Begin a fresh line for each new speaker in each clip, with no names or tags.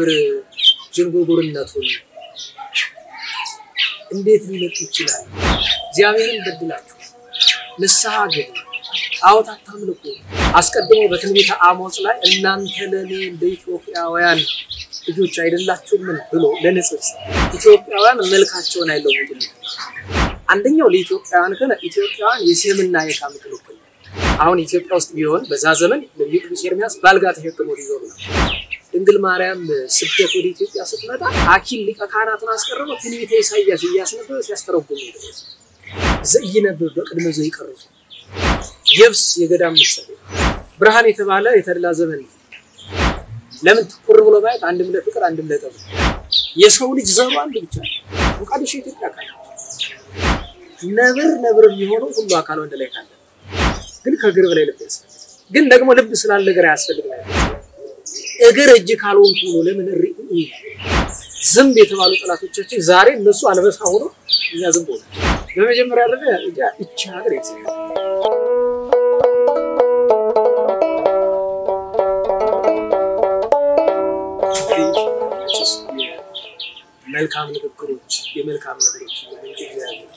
ነብር ዥንጉርጉርነቱን እንዴት ሊለቅ ይችላል? እግዚአብሔርን በድላችሁ ንስሐ ግቡ፣ ጣዖት አታምልኩ። አስቀድሞ በትንቢተ አሞጽ ላይ እናንተ ለእኔ እንደ ኢትዮጵያውያን ልጆች አይደላችሁምን ብሎ ለንጽጽ ኢትዮጵያውያን መልካቸውን አይለውጡም። አንደኛው ለኢትዮጵያውያን ከሆነ ኢትዮጵያውያን የሴምና የካም ክልክል አሁን ኢትዮጵያ ውስጥ ቢሆን በዛ ዘመን ነቢዩ ቅዱስ ኤርምያስ ባልጋ ተሸክሞ ሊዞሩ ነው። ድንግል ማርያም ስደት ወደ ኢትዮጵያ ስትመጣ አኪል ሊቀ ካህናቱን አስቀርበው ትንቢተ ኢሳያስ እያስነበበ ሲያስተረጉም ዘኢይነብብ በቅድመ ዘይቀርጹ የብስ የገዳም ምሳሌ ብርሃን የተባለ የተድላ ዘመን ነው። ለምን ትኩር ብሎ ማየት አንድም ለፍቅር አንድም ለጠብ የሰው ልጅ ዘሩ አንድ ብቻ ነው። ሞቃዲሾ ኢትዮጵያ አካል ነብር ነብር የሚሆነው ሁሉ አካል ወንድ ላይ ካለ ግን ከእግር በላይ ልብ ያስፈልግ ግን ደግሞ ልብ ስላለ እግር አያስፈልግ እግር እጅ ካልሆንኩ ነው ለምን እሪ ዝንብ የተባሉ ጠላቶቻችን ዛሬ እነሱ አንበሳ ሆኖ እኛ ዝንብ ሆነ በመጀመሪያ ደረጃ ይቺ ሀገር መልካም ንግግሮች የመልካም ነገሮች ምንጭ እግዚአብሔር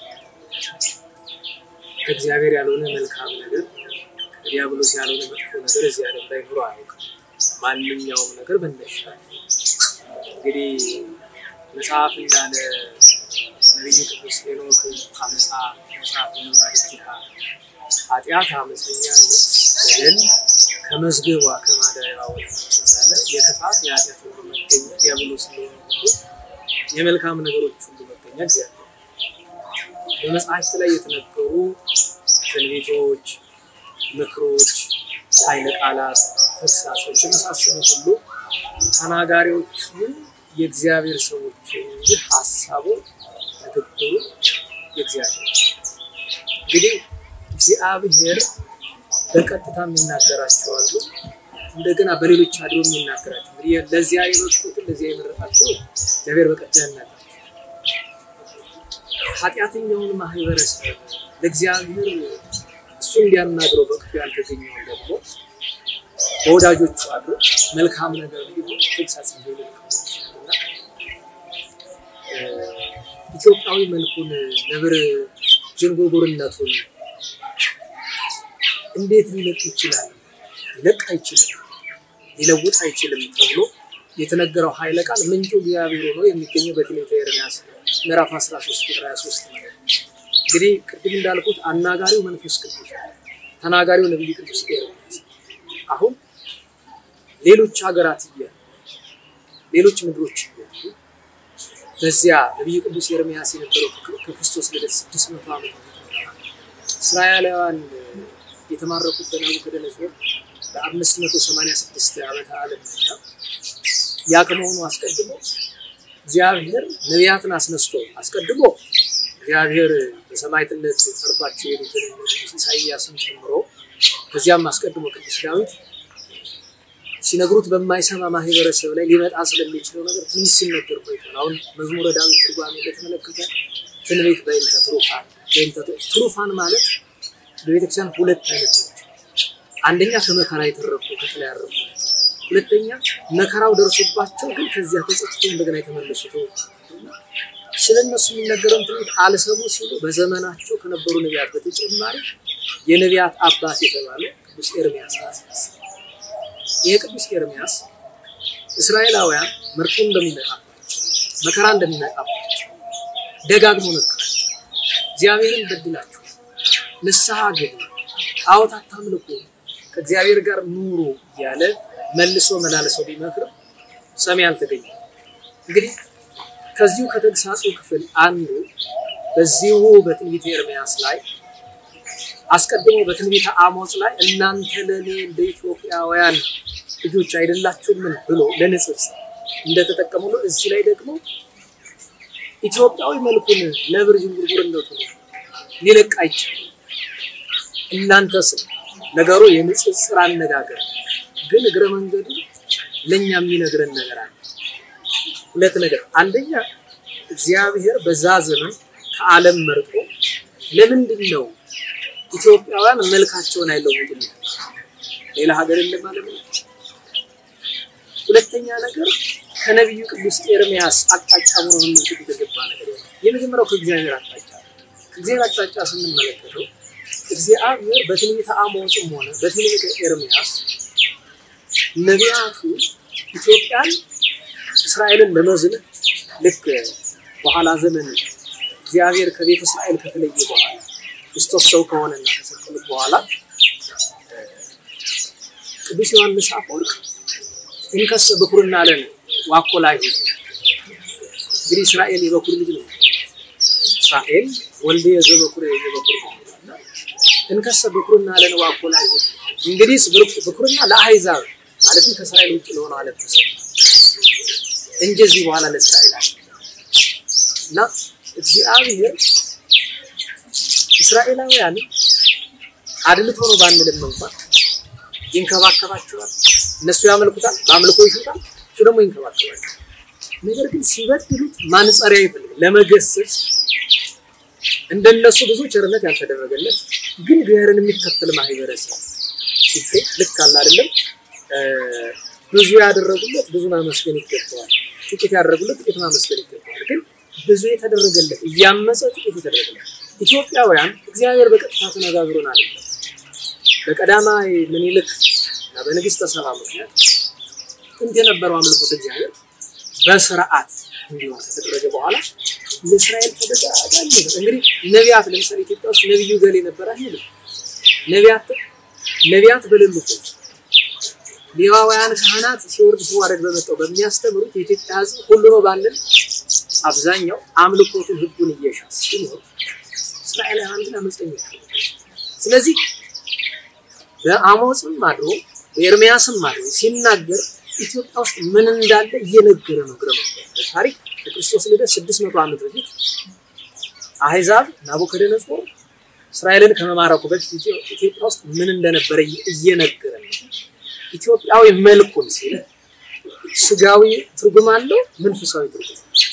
ከእግዚአብሔር ያልሆነ መልካም ነገር ከዲያብሎስ ያልሆነ መጥፎ ነገር እዚህ ዓለም ላይ ኑሮ አያውቅም። ማንኛውም ነገር መነሻ እንግዲህ መጽሐፍ እንዳለ ነቢዩ ቅዱስ ሄኖክ አመፃ መጽሐፍ ማለትሃ ኃጢአት፣ አመፀኛነት፣ በደል ከመዝገቧ ከማደሪያ ወጣች እንዳለ የክፋት የኃጢአት ሁሉ መገኛ ዲያብሎስ እንደሆነ ሁሉ የመልካም ነገሮች ሁሉ መገኛ እግዚአብሔር በመጽሐፍት ላይ የተነገሩ ትንቢቶች፣ ምክሮች፣ ኃይለ ቃላት፣ ተግሳጾች የመሳሰሉት ሁሉ ተናጋሪዎቹ የእግዚአብሔር ሰዎች እንጂ ሀሳቡ ንግግሩ የእግዚአብሔር እንግዲህ እግዚአብሔር በቀጥታ የሚናገራቸው አሉ። እንደገና በሌሎች አድሮ የሚናገራቸው እንግዲህ ለዚያ የበቁትን ለዚያ የመረጣቸው እግዚአብሔር በቀጥታ ያናገራቸው ኃጢአተኛውን ማህበረሰብ ለእግዚአብሔር እሱ እንዲያናግረው በክፉ ያልተገኘውን ደግሞ በወዳጆቹ አድሮ መልካም ነገር ሊሆን ተግሳጽ እንዲሆን ኢትዮጵያዊ መልኩን ነብር ዥንጉርጉርነቱን እንዴት ሊለቅ ይችላል? ሊለቅ አይችልም፣ ሊለውጥ አይችልም ተብሎ የተነገረው ኃይለ ቃል ምንጩ እግዚአብሔር ሆኖ የሚገኘው በትንቢተ ኤርምያስ ምዕራፍ 13 ቁጥር 23 ነው። እንግዲህ ቅድም እንዳልኩት አናጋሪው መንፈስ ቅዱስ፣ ተናጋሪው ነቢዩ ቅዱስ ኤርምያስ። አሁን ሌሎች ሀገራት እያሉ ሌሎች ምድሮች እያሉ በዚያ ነቢዩ ቅዱስ ኤርምያስ የነበረው ከክርስቶስ ልደት ስድስት መቶ ዓመት እስራኤላውያን የተማረኩት በናቡከደነፆር በአምስት መቶ ሰማንያ ስድስት ዓመተ ዓለም እና ያ ከመሆኑ አስቀድሞ እግዚአብሔር ነቢያትን አስነስቶ አስቀድሞ እግዚአብሔር በሰማዕትነት ጠርቷቸው የሄዱትን ኢሳይያስን ጨምሮ ከዚያም አስቀድሞ ቅዱስ ዳዊት ሲነግሩት በማይሰማ ማህበረሰብ ላይ ሊመጣ ስለሚችለው ነገር ትንሽ ሲነገር ቆይቷል። አሁን መዝሙረ ዳዊት ትርጓሜ እንደተመለከተ ትንቢት በእንተ ትሩፋን በእንተ ትሩፋን ማለት በቤተክርስቲያን ሁለት አይነት ናቸው። አንደኛ ከመከራ የተረፉ ከጥላ ያረፉ፣ ሁለተኛ መከራው ደርሶባቸው ግን ከዚያ ተጸጽቶ እንደገና የተመለሱ ስለ እነሱ የሚነገረውን ትንቢት አልሰሙ ሲሉ በዘመናቸው ከነበሩ ነቢያት በተጨማሪ የነቢያት አባት የተባለ ቅዱስ ኤርምያስ አስነሳ። ይህ ቅዱስ ኤርምያስ እስራኤላውያን ምርኮ እንደሚመጣባቸው መከራ እንደሚመጣባቸው ደጋግሞ ነገራቸው። እግዚአብሔርን በድላችሁ ንስሐ ግቡ፣ ጣዖት አታምልኩ፣ ከእግዚአብሔር ጋር ኑሩ እያለ መልሶ መላልሰው ቢመክር ሰሚ አልተገኘም። እንግዲህ ከዚሁ ከተግሳጹ ክፍል አንዱ በዚሁ በትንቢተ ኤርምያስ ላይ አስቀድሞ በትንቢተ አሞጽ ላይ እናንተ ለእኔ እንደ ኢትዮጵያውያን ልጆች አይደላችሁምን ብሎ ለንጽጽ እንደተጠቀሙ ነው። እዚህ ላይ ደግሞ ኢትዮጵያዊ መልኩን ነብር ዥንጉርጉርነቱ ሊለቅ አይችልም። እናንተስ ነገሩ የንጽጽር አነጋገር ግን እግረ መንገዱ ለእኛ የሚነግረን ነገር አለ። ሁለት ነገር፣ አንደኛ እግዚአብሔር በዛ ዘመን ከዓለም መርጦ ለምንድን ነው ኢትዮጵያውያን መልካቸውን አይለውጡም? ሌላ ሀገር የለም ማለት ነው። ሁለተኛ ነገር ከነቢዩ ቅዱስ ኤርምያስ አቅጣጫ ሆኖ መመልከት የተገባ ነገር ነው። የመጀመሪያው ከእግዚአብሔር አቅጣጫ ከእግዚአብሔር አቅጣጫ ስንመለከተው እግዚአብሔር በትንቢተ አሞጽም ሆነ በትንቢተ ኤርምያስ ነቢያቱ ኢትዮጵያን እስራኤልን ለመዝለፍ ልክ በኋላ ዘመን እግዚአብሔር ከቤተ እስራኤል ከተለየ በኋላ ክርስቶስ ሰው ከሆነና ከሰቀሉት በኋላ ቅዱስ ዮሐንስ አፈወርቅ እንከሰ በኩርና አለን ዋኮ ላይ እንግዲህ እስራኤል የበኩር ልጅ ነው። እስራኤል ወልደ የዘበኩር የበኩር ነው። እንከሰ በኩርና አለን ዋኮ ላይ እንግዲህ በኩርና ለአሕዛብ ማለትም ከእስራኤል ውጭ ለሆነ ዓለም ተሰጠ እንጂ እዚህ በኋላ ለእስራኤል አለ እና እግዚአብሔር እስራኤላውያን አድልቶ ነው ባንልም እንኳን ይንከባከባቸዋል። እነሱ ያመልኩታል፣ በአምልኮ ይሹታል፣ እሱ ደግሞ ይንከባከባቸዋል። ነገር ግን ሲበድሉት ማንጸሪያ ይፈልግ ለመገሰጽ እንደነሱ ብዙ ቸርነት ያልተደረገለት ግን እግዚአብሔርን የሚከተል ማህበረሰብ ሲገኝ ልክ አለ አይደለም። ብዙ ያደረጉለት ብዙ ማመስገን ይገባዋል። ጥቂት ያደረጉለት ጥቂት ማመስገን ይገባዋል። ግን ብዙ የተደረገለት እያመፀ ጥቂት የተደረገለት ኢትዮጵያውያን እግዚአብሔር በቀጥታ ተነጋግሮን አለ በቀዳማዊ ምኒልክ እና በንግስተ ሰባ ምክንያት ጥንት የነበረው አምልኮት እግዚአብሔር በስርዓት እንዲሆን ከተደረገ በኋላ ለእስራኤል ተደጋጋሚ ነበር። እንግዲህ ነቢያት ለምሳሌ ኢትዮጵያ ውስጥ ነቢዩ ገሌ ነበር አይደለም። ነቢያት ነቢያት በሌሉበት ሌዋውያን ካህናት ሲወርድ ሲዋረድ በመጣው በሚያስተምሩት የኢትዮጵያ ሕዝብ ሁሉ ነው ባለን አብዛኛው አምልኮቱን ህጉን እየሻስ ሲኖር እስራኤላውያን ግን አመፀኞች ስለዚህ በአሞጽም አድሮ በኤርሚያስም አድሮ ሲናገር ኢትዮጵያ ውስጥ ምን እንዳለ እየነገረ ነው። ግረ ታሪክ ከክርስቶስ ልደት 600 ዓመት በፊት አሕዛብ ናቡከደነጾር እስራኤልን ከመማረኩ በፊት ኢትዮጵያ ውስጥ ምን እንደነበረ እየነገረ ነው። ኢትዮጵያዊ መልኩን ሲል ስጋዊ ትርጉም አለው፣ መንፈሳዊ ትርጉም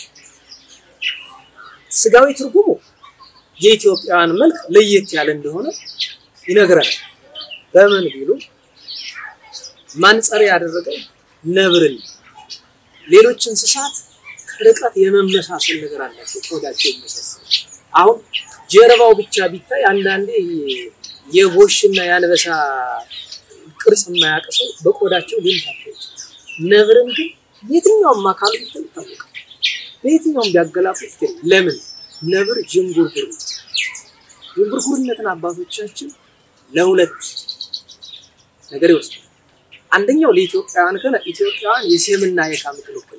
ስጋዊ ትርጉሙ የኢትዮጵያውያን መልክ ለየት ያለ እንደሆነ ይነግረናል። በምን ቢሉ ማንጸሪያ ያደረገው ነብርን ሌሎች እንስሳት ከርቀት የመመሳሰል ነገር አላቸው። ቆዳቸው ይመሳሰል። አሁን ጀርባው ብቻ ቢታይ አንዳንዴ የጎሽና የአንበሳ ቅርጽ የማያውቅ ሰው በቆዳቸው ሊምታቸው ይችላል። ነብርን ግን የትኛውም አካሉ ብታይ ይታወቃል። በየትኛውም ቢያገላፉት ግን ለምን ነብር ዥንጉርጉር ነው። ዥንጉርጉርነትን አባቶቻችን ለሁለት ነገር ይወስዳል። አንደኛው ለኢትዮጵያውያን ከሆነ ኢትዮጵያውያን የሴምና የካም ክልክል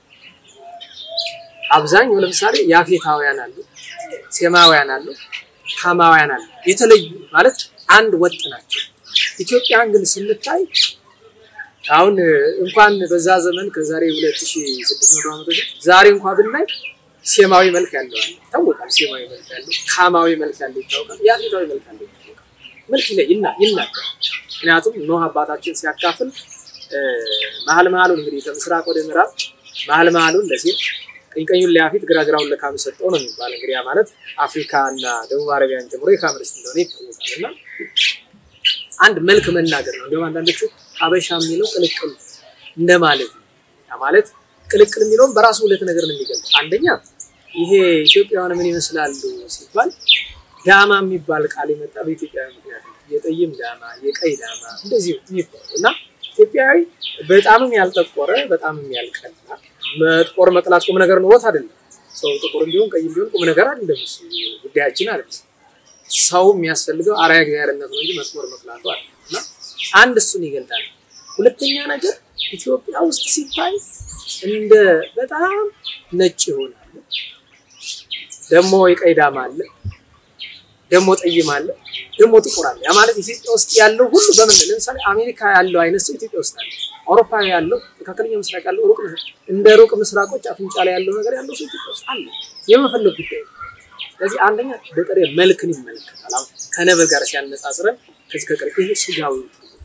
አብዛኛው ለምሳሌ ያፌታውያን አሉ፣ ሴማውያን አሉ፣ ካማውያን አሉ። የተለዩ ማለት አንድ ወጥ ናቸው። ኢትዮጵያን ግን ስንታይ አሁን እንኳን በዛ ዘመን ከዛሬ 2600 ዓመት በፊት ዛሬ እንኳን ብናይ ሴማዊ መልክ ያለው አለ ይታወቃል። ሴማዊ መልክ ያለው ካማዊ መልክ ያለው ይታወቃል። ያፌታዊ መልክ ያለው ይታወቃል። መልክ ላይ ይና ይናገራል። ምክንያቱም ኖህ አባታችን ሲያካፍል መሀል መሀሉን እንግዲህ ከምስራቅ ወደ ምዕራብ መሀል መሀሉን ለሴት ቀኝ ቀኙን ለያፌት ግራ ግራውን ለካም ሰጠው ነው የሚባል እንግዲህ ያ ማለት አፍሪካ እና ደቡብ አረቢያን ጨምሮ የካም ርስት እንደሆነ ይታወቃል። እና አንድ መልክ መናገር ነው። እንዲሁም አንዳንዶቹ ሀበሻ የሚለው ቅልቅል እንደማለት ነው። ያ ማለት ቅልቅል የሚለውን በራሱ ሁለት ነገር ነው የሚገልጽ። አንደኛ ይሄ ኢትዮጵያውያን ምን ይመስላሉ ሲባል ዳማ የሚባል ቃል የመጣ በኢትዮጵያዊ ምክንያት ነው። የጠይም ዳማ፣ የቀይ ዳማ እንደዚህ የሚባሉ እና ኢትዮጵያዊ በጣምም ያልጠቆረ በጣምም ያልቀላ መጥቆር መቅላት ቁም ነገር ኖሮት አይደለም። ሰው ጥቁር እንዲሆን ቀይ እንዲሆን ቁም ነገር አይደለም። እሱ ጉዳያችን አይደለም። ሰው የሚያስፈልገው አርአያ እግዚአብሔርነት ነው እንጂ መጥቆር መቅላቱ አይደለም። እና አንድ እሱን ይገልጣል። ሁለተኛ ነገር ኢትዮጵያ ውስጥ ሲታይ እንደ በጣም ነጭ ይሆናል። ደግሞ የቀይ ዳማ አለ፣ ደግሞ ጠይም አለ፣ ደግሞ ጥቁር አለ። ያ ማለት ኢትዮጵያ ውስጥ ያለው ሁሉ በምን ለምሳሌ አሜሪካ ያለው አይነት ሰው ኢትዮጵያ ውስጥ አለ። አውሮፓ ያለው መካከለኛው ምስራቅ ያለው ሩቅ እንደ ሩቅ ምስራቆች አፍንጫ ላይ ያለው ነገር ያለው ሰው ኢትዮጵያ ውስጥ አለ። የመፈለግ ጉዳይ ነው። ስለዚህ አንደኛ በጥሬ መልክን ይመለከታል። አሁን ከነብር ጋር ሲያነጻጽረን ከዚህ ከቀር ይሄ ስጋዊ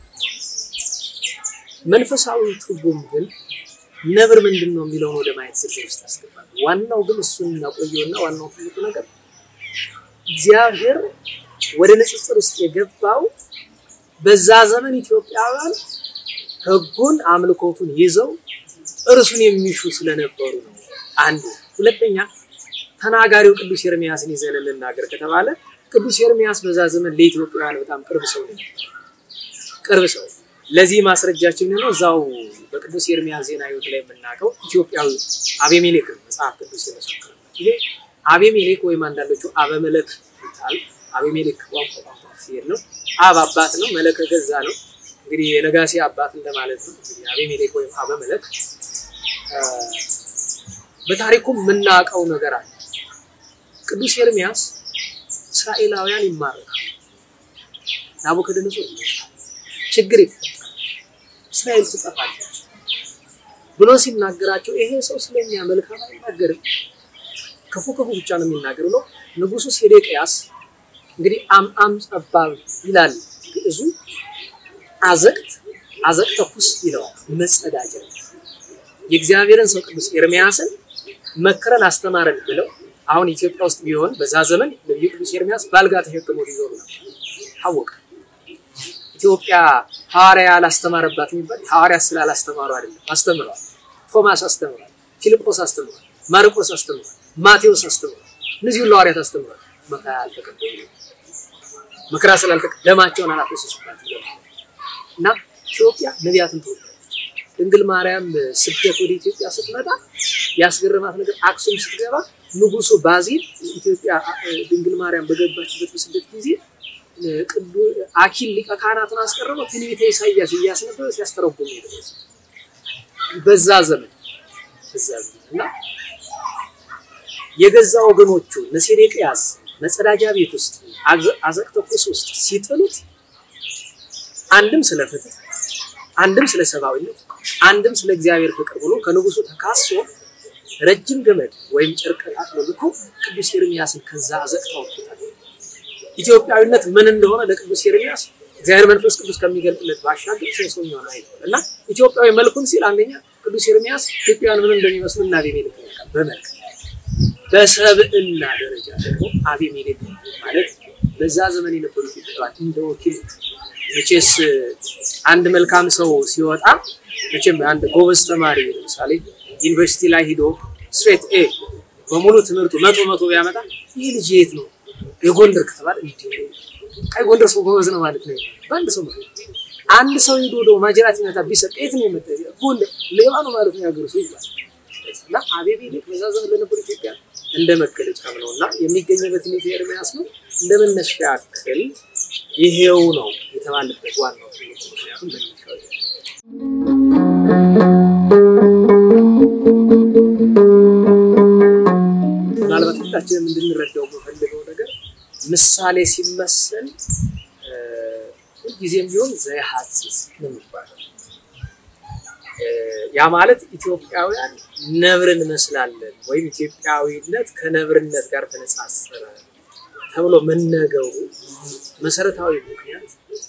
መንፈሳዊ ትርጉም ግን ነብር ምንድን ነው የሚለውን ወደ ማየት ዝርዝር ውስጥ ያስገባል። ዋናው ግን እሱን እናቆየውና ዋናው ትልቁ ነገር እግዚአብሔር ወደ ንጽጽር ውስጥ የገባው በዛ ዘመን ኢትዮጵያውያን ሕጉን አምልኮቱን ይዘው እርሱን የሚሹ ስለነበሩ ነው። አንዱ ሁለተኛ ተናጋሪው ቅዱስ ኤርሚያስን ይዘን እንናገር ከተባለ ቅዱስ ኤርሚያስ በዛ ዘመን ለኢትዮጵያውያን በጣም ቅርብ ሰው ነው። ቅርብ ሰው ለዚህ ማስረጃችን ነው። እዛው በቅዱስ ኤርሚያስ ዜና ሕይወት ላይ የምናውቀው ኢትዮጵያዊ አቤሜሌክ ነው መጽሐፍ ቅዱስ የመሰከረበት። ይሄ አቤሜሌክ ወይም አንዳንዶቹ አበመለክ ይታል። አቤሜሌክ ቋንቋ ቋንቋ ሲሄድ ነው። አብ አባት ነው፣ መለክ ገዛ ነው። እንግዲህ የነጋሴ አባት እንደማለት ነው። እንግዲህ አቤሜሌክ ወይም አበመለክ በታሪኩ የምናውቀው ነገር አለ። ቅዱስ ኤርሚያስ እስራኤላውያን ይማረካል፣ ናቡከደነጾር ይመጣል፣ ችግር ይፈጠራል፣ እስራኤል ትጠፋለች ብሎ ሲናገራቸው ይሄ ሰው ስለኛ መልካም አይናገርም፣ ክፉ ክፉ ብቻ ነው የሚናገር ብሎ ንጉሱ ሴዴቅያስ እንግዲህ አምአም ጸባብ ይላል ግዕዙ አዘቅት አዘቅተ ኩስ ይለዋል መጸዳጃ የእግዚአብሔርን ሰው ቅዱስ ኤርሚያስን መክረን አስተማረን ብለው አሁን ኢትዮጵያ ውስጥ ቢሆን በዛ ዘመን ነብዩ ቅዱስ ኤርሚያስ ባልጋ ተሸክሞት ይዞሩ ነበር። ታወቀ። ኢትዮጵያ ሐዋርያ አላስተማረባት የሚባል ሐዋርያ ስላላስተማሩ አይደለም፣ አስተምረዋል። ቶማስ አስተምሯል፣ ፊልጶስ አስተምሯል፣ ማርቆስ አስተምሯል፣ ማቴዎስ አስተምሯል። እነዚህ ሁሉ ሐዋርያት አስተምሯል። መከራ አልተቀበሉ መከራ ስላልተቀ ደማቸውን አላፈሰሱባት እና ኢትዮጵያ ነቢያትን ትወዳለች። ድንግል ማርያም ስደት ወደ ኢትዮጵያ ስትመጣ ያስገረማት ነገር አክሱም ስትገባ ንጉሱ ባዚል ኢትዮጵያ ድንግል ማርያም በገባችበት በስደት ጊዜ አኪል ሊቀ ካህናትን አስቀርበው ትንቢተ ኢሳያስ እያስነበበ ሲያስተረጉም ነው በዛ ዘመን በዛ ዘመን እና የገዛ ወገኖቹ ነሴዴቅያስ መጸዳጃ ቤት ውስጥ አዘቅተ ኩስ ውስጥ ሲጥሉት አንድም ስለ ፍትህ አንድም ስለ ሰብአዊነት አንድም ስለ እግዚአብሔር ፍቅር ብሎ ከንጉሱ ተካሶ ረጅም ገመድ ወይም ጨርቅ ጣጥሎ ልኮ ቅዱስ ኤርሚያስን ከዛ አዘቅታ ወጥቶታል። ኢትዮጵያዊነት ምን እንደሆነ ለቅዱስ ኤርሚያስ እግዚአብሔር መንፈስ ቅዱስ ከሚገልጥለት ባሻገር ሰውኛውን አይቷል እና ኢትዮጵያዊ መልኩን ሲል አንደኛ ቅዱስ ኤርሚያስ ኢትዮጵያውያን ምን እንደሚመስሉ እና አቤሜሌክ ያውቃል በመልክ በሰብዕና ደረጃ ደግሞ አቤሜሌክ ማለት በዛ ዘመን የነበሩ ኢትዮጵያውያን እንደ ወኪል መቼስ አንድ መልካም ሰው ሲወጣ መቼም አንድ ጎበዝ ተማሪ ለምሳሌ ዩኒቨርሲቲ ላይ ሂዶ ስትሬት ኤ በሙሉ ትምህርቱ መቶ መቶ ቢያመጣ ይህ ልጅ የት ነው የጎንደር ከተባለ እንዲ አይ ጎንደር ሰው ጎበዝ ነው ማለት ነው። በአንድ ሰው አንድ ሰው ሂዶ ወደ ማጅራት ይመታ ቢሰጥ የት ነው የመጣ ጎንደር ሌባ ነው ማለት ነው ያገሩ ሰው ይባላል። እና አቤሜሌክ በዛ ዘመን ለነበሩ ኢትዮጵያ እንደ መገለጫ ነው እና የሚገኝበት ሁኔታ ኤርሚያስ ነው እንደ መነሻ ያክል ይሄው ነው የተባለበት ዋናው ምክንያቱም መነሻው ምናልባት ሁላችንም እንድንረዳው የምፈልገው ነገር ምሳሌ ሲመሰል ሁልጊዜም ቢሆን ዘያሐጽጽ ነው የሚባለው። ያ ማለት ኢትዮጵያውያን ነብርን እንመስላለን ወይም ኢትዮጵያዊነት ከነብርነት ጋር ተነጻጸረ ተብሎ መነገሩ መሰረታዊ ምክንያት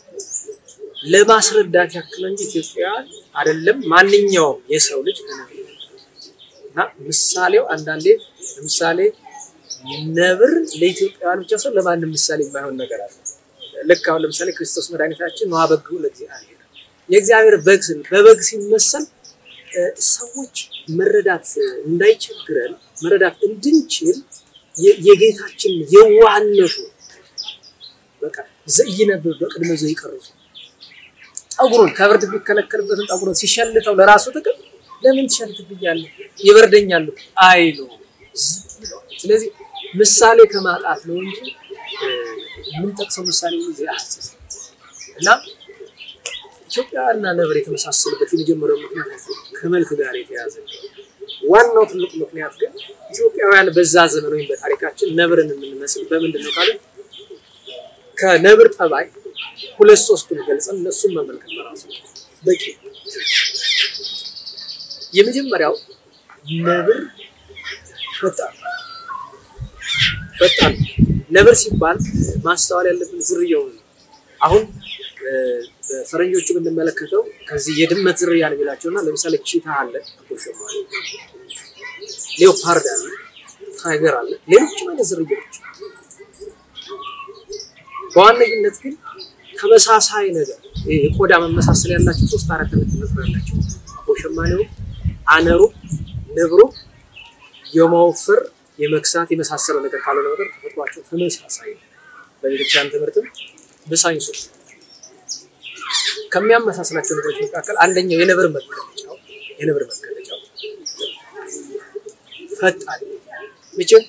ለማስረዳት ያክል እንጂ ኢትዮጵያውያን አይደለም ማንኛውም የሰው ልጅ ከነብር እና ምሳሌው አንዳንዴ ለምሳሌ ነብር ለኢትዮጵያውያን ብቻ ሰው ለማንም ምሳሌ የማይሆን ነገር አለ። ልክ አሁን ለምሳሌ ክርስቶስ መድኃኒታችን ነዋ በግሁ ለእግዚአብሔር የእግዚአብሔር በግ ስል በበግ ሲመሰል ሰዎች መረዳት እንዳይቸግረን መረዳት እንድንችል የጌታችን የዋህነቱ በቃ ዘይነብብ በቅድመ ዘይቀርጹ ጠጉሩን ከብርድ ቢከለከልበትን ጠጉሩን ሲሸልተው ለራሱ ጥቅም ለምን ትሸልትብኛለህ ይበርደኛል አይሉ ስለዚህ ምሳሌ ከማጣት ነው እንጂ የምንጠቅሰው ምሳሌ ጊዜ አሐጽጽ እና ኢትዮጵያና ነብር የተመሳሰሉበት የመጀመሪያው ምክንያት ከመልክ ጋር የተያዘ ዋናው ትልቁ ምክንያት ግን ኢትዮጵያውያን በዛ ዘመን ወይም በታሪካችን ነብርን የምንመስል በምንድን ነው ካለ ከነብር ጠባይ ሁለት ሶስቱን ገልጸን እነሱን መመልከት በራሱ በቂ የመጀመሪያው ነብር ፈጣን ፈጣን ነብር ሲባል ማስተዋል ያለብን ዝርያው ነው። አሁን በፈረንጆቹ ብንመለከተው ከዚህ የድመት ዝርያ ነው የሚላቸውና ለምሳሌ ቺታ አለ፣ አቦሸማኔ፣ ሌኦፓርድ አለ፣ ታይገር አለ፣ ሌሎችም አይነት ዝርያዎች። በዋነኝነት ግን ተመሳሳይ ነገር የቆዳ መመሳሰል ያላቸው ሶስት አራት አይነት ነበር ያላቸው። አቦሸማኔው አነሩ ንብሩ የመወፈር የመክሳት የመሳሰለው ነገር ካልሆነ ነገር ተፈጥሯቸው ተመሳሳይ ነው። በቤተክርስቲያን ትምህርትም በሳይንሱ ከሚያመሳስላቸው ነገሮች መካከል አንደኛው የነብር መገለጫው የነብር መገለጫው ፈጣን መቼም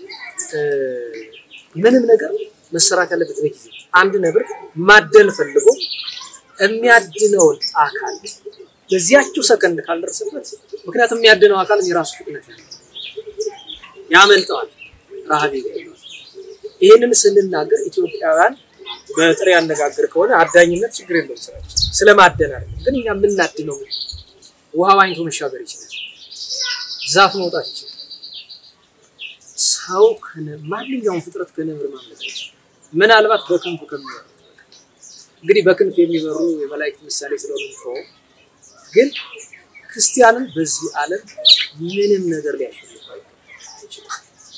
ምንም ነገር መሰራት ያለበት በጊዜ አንድ ነብር ማደን ፈልጎ የሚያድነውን አካል በዚያችው ሰከንድ ካልደረሰበት ምክንያቱም የሚያድነው አካል የራሱ ፍጥነት ያለው ያመልጠዋል፣ ረሃብ ይገኛል። ይህንን ስንናገር ኢትዮጵያውያን በጥሬ አነጋገር ከሆነ አዳኝነት ችግር የለውም ስራችን ስለማደን አይደለም። ግን እኛ የምናድነው ውሃ ዋኝቶ መሻገር ይችላል፣ ዛፍ መውጣት ይችላል። ሰው ማንኛውም ፍጥረት ከነብር ማምለጥ ይችላል። ምናልባት በክንፉ ከሚበሩ እንግዲህ በክንፍ የሚበሩ የመላእክት ምሳሌ ስለሆነ ነው። ግን ክርስቲያንን በዚህ ዓለም ምንም ነገር ሊያሸንፈው አይችልም።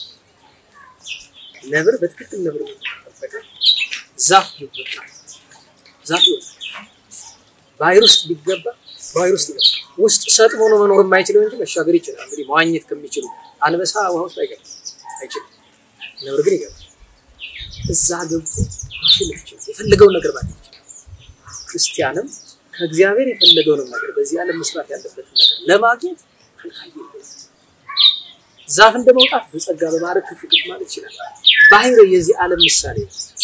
ነብር በትክክል ነብር ተጠበቀ ዛፍ ቢወጣ ዛፍ ይወጣ ባህር ውስጥ ቢገባ ባህር ውስጥ ይገባ ውስጥ ሰጥሞ ነው መኖር የማይችለው እንጂ መሻገር ይችላል። እንግዲህ መዋኘት ከሚችሉ አንበሳ ውሃ ውስጥ አይገባም አይችልም። ነብር ግን ይገባል። እዛ ገብቶ ማሸነፍ ይችላል። የፈለገውን ነገር ማለት ይችላል። ክርስቲያንም ከእግዚአብሔር የፈለገውንም ነገር በዚህ ዓለም መስራት ያለበትን ነገር ለማግኘት ከልካይ ዛፍ እንደመውጣት በጸጋ በማድረግ ከፍ ከፍ ማለት ይችላል። ባህር የዚህ ዓለም ምሳሌ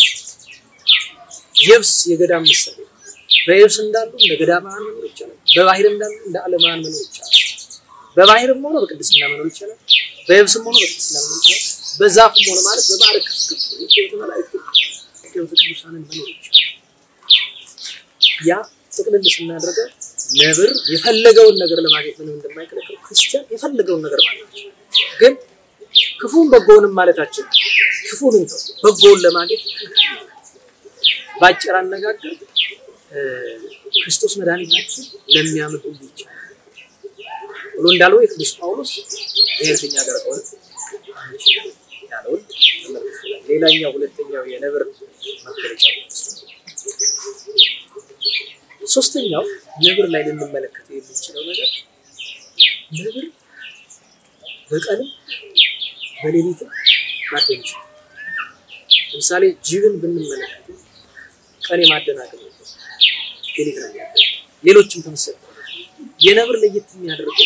የብስ የገዳም ምሳሌ በየብስ እንዳሉ እንደ ገዳማውያን መኖር ይቻላል። በባህር እንዳሉ እንደ ዓለማውያን መኖር ይቻላል። በባህርም ሆነ በቅድስና መኖር ይቻላል። በየብስም ሆነ በቅድስና መኖር ይቻላል። በዛፍም ሆነ ማለት በማዕረግ ከፍ ከፍ የሕይወት መላእክት የሕይወት ቅዱሳንን መኖር ይቻላል። ያ ጥቅልል ስናደርገው ነብር የፈለገውን ነገር ለማግኘት ምንም እንደማይከለክል ክርስቲያን የፈለገውን ነገር ማለት ነው። ግን ክፉን በጎውንም ማለታችን ክፉን እንተው በጎውን ለማግኘት በአጭር አነጋገር ክርስቶስ መድኃኒታችን ለሚያምን ሁሉ ይቻላል ብሎ እንዳለው የቅዱስ ጳውሎስ ብሔርተኛ ሀገር ከሆነ ያለውን ተመልክተናል። ሌላኛው ሁለተኛው የነብር መገለጫ ሶስተኛው ነብር ላይ ልንመለከተው የምንችለው ነገር ነብር በቀንም በሌሊትም ማደን ይችላል። ለምሳሌ ጅብን ብንመለከተው ቀን የማደናቀም ነበር፣ ሌሊት ነው የሚያደርገው። ሌሎችም ተመሰለ የነብር ለየት የሚያደርገው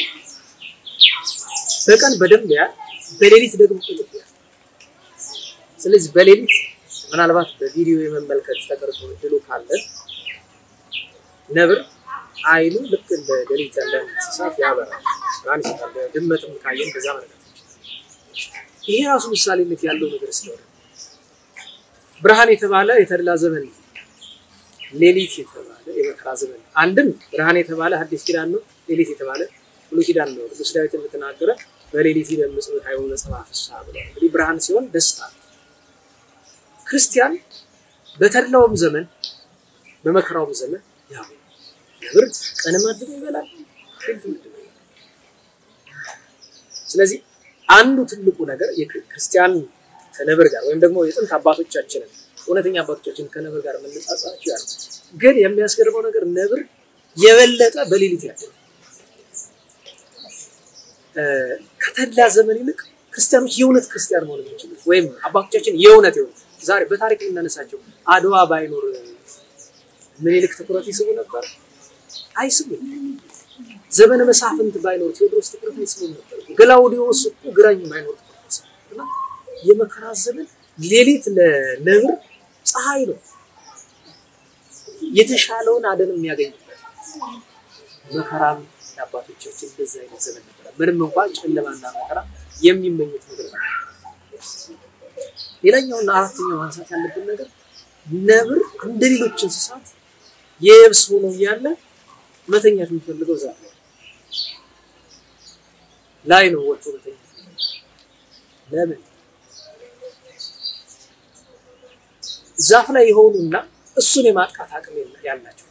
በቀን በደንብ ያ በሌሊት ደግሞ ጥጥቅ ያ ስለዚህ በሌሊት ምናልባት በቪዲዮ የመመልከት ተቀርጾ ድሉ ካለን ነብር አይኑ ልክ እንደ ሌሊት ያለ እንስሳት ያበራል፣ ብርሃን ይሰጣል። ድመትም ካየን በዛ መለከት ይሄ ራሱ ምሳሌነት ያለው ነገር ስለሆነ ብርሃን የተባለ የተድላ ዘመን ነው። ሌሊት የተባለ የመከራ ዘመን ነው። አንድም ብርሃን የተባለ ሐዲስ ኪዳን ነው። ሌሊት የተባለ ብሉይ ኪዳን ነው። ቅዱስ ዳዊት እንደተናገረ በሌሊት ይደምጽ ኃይሉ ለጸባሕ ፍስሐ ብሏል። እንግዲህ ብርሃን ሲሆን ደስታ ክርስቲያን በተድላውም ዘመን በመከራውም ዘመን ያው ነብር ቀን ማድሮ ይበላል፣ ሌሊት ማድሮ ይበላል። ስለዚህ አንዱ ትልቁ ነገር የክርስቲያን ከነብር ጋር ወይም ደግሞ የጥንት አባቶቻችንን እውነተኛ አባቶቻችን ከነብር ጋር የምንጻጻቸው ያለው ግን የሚያስገርመው ነገር ነብር የበለጠ በሌሊት ያለው ከተድላ ዘመን ይልቅ ክርስቲያኖች የእውነት ክርስቲያን መሆን የሚችሉት ወይም አባቶቻችን የእውነት የሆነ ዛሬ በታሪክ የምናነሳቸው አድዋ ባይኖር ምኒልክ ትኩረት ይስቡ ነበር? አይስቡም። ዘመነ መሳፍንት ባይኖር ቴዎድሮስ ትኩረት አይስቡም ነበር። ገላውዲዮስ እኮ ግራኝ ባይኖር ትኩረት አይስቡም እና የመከራ ዘመን ሌሊት ለነብር ፀሐይ ነው። የተሻለውን አደን የሚያገኝበት መከራም የአባቶቻችን በዛ አይነት ዘመን ነበረ። ምንም እንኳን ጨለማና መከራ የሚመኙት ነገር ነው። ሌላኛውና አራተኛው ማንሳት ያለብን ነገር ነብር እንደ ሌሎች እንስሳት የየብስ ሆኖ እያለ መተኛት የሚፈልገው ዛፍ ላይ ላይ ነው ወጥቶ መተኛት። ለምን ዛፍ ላይ የሆኑና እሱን የማጥቃት አቅም ያላቸው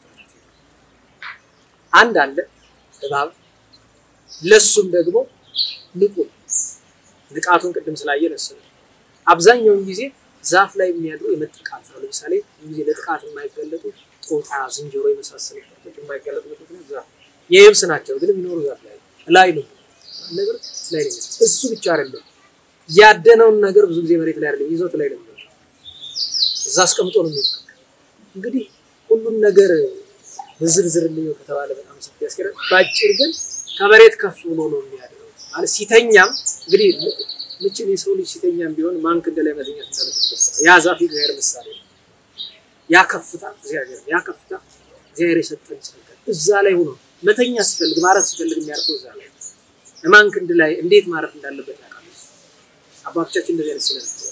አንድ አለ እባብ፣ ለሱም ደግሞ ንቁ ንቃቱን ቅድም ስላየን እሱ ነው። አብዛኛውን ጊዜ ዛፍ ላይ የሚያድሩ የመጥቃት ነው። ለምሳሌ ጊዜ ለጥቃት የማይገለጡ ጦጣ፣ ዝንጀሮ የመሳሰሉ ከብቶች የማይገለጡበት ምክንያት ዛፍ የየብስ ናቸው፣ ግን የሚኖሩ ዛፍ ላይ ላይ ነው። ነገር ላይ ነው። እሱ ብቻ አይደለም ያደነውን ነገር ብዙ ጊዜ መሬት ላይ አይደለም ይዞት ላይ ነው እዛ አስቀምጦ ነው የሚሆነው። እንግዲህ ሁሉም ነገር በዝርዝር ልየው ከተባለ በጣም ሰፊ ያስኬዳል። በአጭር ግን ከመሬት ከፍ ብሎ ነው የሚያድረው ማለት ሲተኛም እንግዲህ ምችን የሰው ልጅ ሲተኛም ቢሆን ማን ክንድ ላይ መተኛት እንዳለበት ገልጸዋል። ያ ዛፍ እግዚአብሔር ምሳሌ ነው። ያ ከፍታ እግዚአብሔር ያ ከፍታ እግዚአብሔር የሰጠን ጸጋ እዛ ላይ ሆኖ መተኛ ሲፈልግ ማረፍ ሲፈልግ የሚያርፈው እዛ ላይ ማን ክንድ ላይ እንዴት ማረፍ እንዳለበት ያውቃል። አባቶቻችን እንደዚህ አይነት ስለነበሩ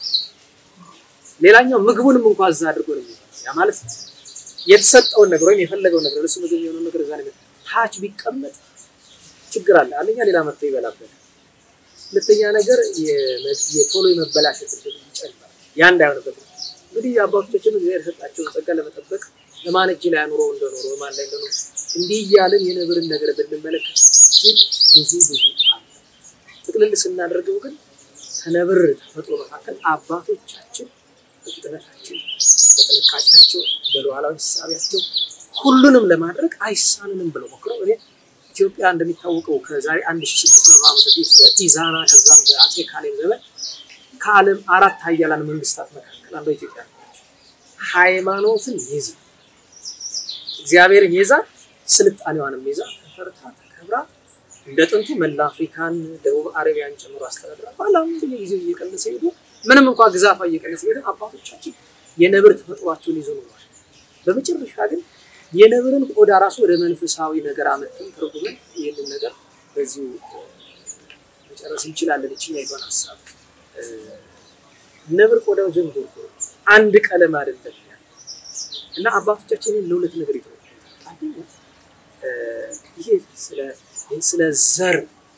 ሌላኛው ምግቡንም እንኳን እዛ አድርጎ ነው የሚሆነው። ያ ማለት የተሰጠውን ነገር ወይም የፈለገውን ነገር ለሱ ምግብ የሆነውን ነገር እዛ ነገር ታች ቢቀመጥ ችግር አለ። አንደኛ ሌላ መጥቶ ይበላበታል። ሁለተኛ ነገር የቶሎ የመበላሸት እድል ይጨምራል። ያ እንዳይሆንበት ነው እንግዲህ አባቶቻችን እግዚአብሔር የሰጣቸውን ጸጋ ለመጠበቅ ለማን እጅ ላይ አኑሮ እንደኖሩ ማን ላይ እንደኖሩ እንዲህ እያልን የነብርን ነገር ብንመለከት ግን ብዙ ብዙ አለ። ጥቅልል ስናደርገው ግን ከነብር ተፈጥሮ መካከል አባቶቻችን በፍጥነታቸው፣ በጥንቃቄያቸው፣ በሉዓላዊ ሳቢያቸው ሁሉንም ለማድረግ አይሳንንም ብለው ሞክረው እኔ ኢትዮጵያ እንደሚታወቀው ከዛሬ አንድ ሺህ ስድስት መቶ ዓመት በፊት በኢዛና ከዛም በአፄ ካሌብ ዘመን ከዓለም አራት ሀያላን መንግስታት መካከል አንዷ ኢትዮጵያ ነች። ሃይማኖትን ይዛ እግዚአብሔርን ይዛ ስልጣኔዋንም ይዛ ተፈርታ ተከብራ እንደ ጥንቱ መላ አፍሪካን ደቡብ አረቢያን ጨምሮ አስተዳድራ በኋላም በየጊዜው እየቀነሰ ሄዱ። ምንም እንኳ ግዛቷ እየቀነሰ ሄደ፣ አባቶቻችን የነብር ተፈጥሯቸውን ይዞ ኖሯል። በመጨረሻ ግን የነብርን ቆዳ ራሱ ወደ መንፈሳዊ ነገር አመጥተን ተርጉመን ይህንን ነገር በዚሁ መጨረስ እንችላለን። እችኛይቷን ሀሳብ ነብር ቆዳው ዥንጉርጉር አንድ ቀለም አይደለም እና አባቶቻችንን ለሁለት ነገር ይተዋል። አንደኛ ይሄ ስለ ዘር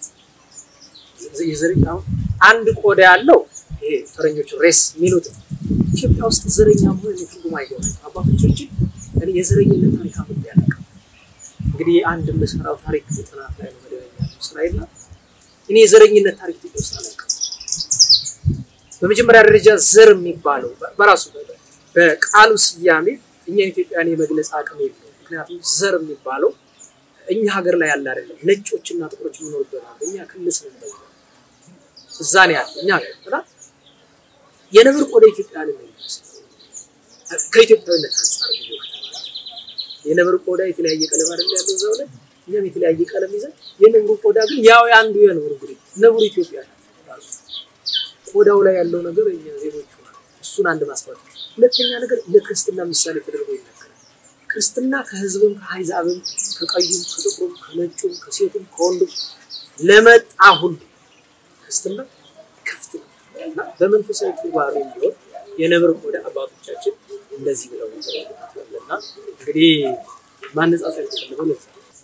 የዘር አሁን አንድ ቆዳ ያለው ይሄ ፈረንጆቹ ሬስ የሚሉት ኢትዮጵያ ውስጥ ዘረኛ መሆን ትርጉም አይገባም። አባቶቻችን እኔ የዘረኝነት ታሪክ አምጥ ያለቀ እንግዲህ አንድ የምሰራው ታሪክ ጥናት ላይ ነው መደበኛ ስራዬና እኔ የዘረኝነት ታሪክ ኢትዮጵያ ውስጥ አላውቅም። በመጀመሪያ ደረጃ ዘር የሚባለው በራሱ በቃሉ ስያሜ እኛ ኢትዮጵያን የመግለጽ አቅም የለው። ምክንያቱም ዘር የሚባለው እኛ ሀገር ላይ ያለ አይደለም። ነጮችና ጥቁሮች የሚኖሩበት ሀገር እኛ ክልስ ነው እዛ ነው ያለ እኛ ሀገር የነብር ቆዳ ኢትዮጵያ ላይ ነው ከኢትዮጵያዊነት አንጻር ነው የነብር ቆዳ የተለያየ ቀለም አይደል ያለው እዛው ላይ እኛም የተለያየ ቀለም ይዘን የነብሩ ቆዳ ግን ያው አንዱ የነብሩ እንግዲህ ነብሩ ኢትዮጵያ ናት። ቆዳው ላይ ያለው ነገር እኛ ዜጎቹ እሱን አንድ ማስፋት። ሁለተኛ ነገር ለክርስትና ምሳሌ ተደርጎ ይነገራል። ክርስትና ከህዝብም ከአሕዛብም ከቀዩም ከጥቁሩም ከነጩም ከሴቱም ከወንዱም ለመጣ ሁሉ ክርስትና ክፍት ነው እና በመንፈሳዊ ትርጓሜ ቢሆን የነብር ቆዳ አባቶቻችን እንደዚህ ብለው እና እንግዲህ ማነጻጸር የተፈለገው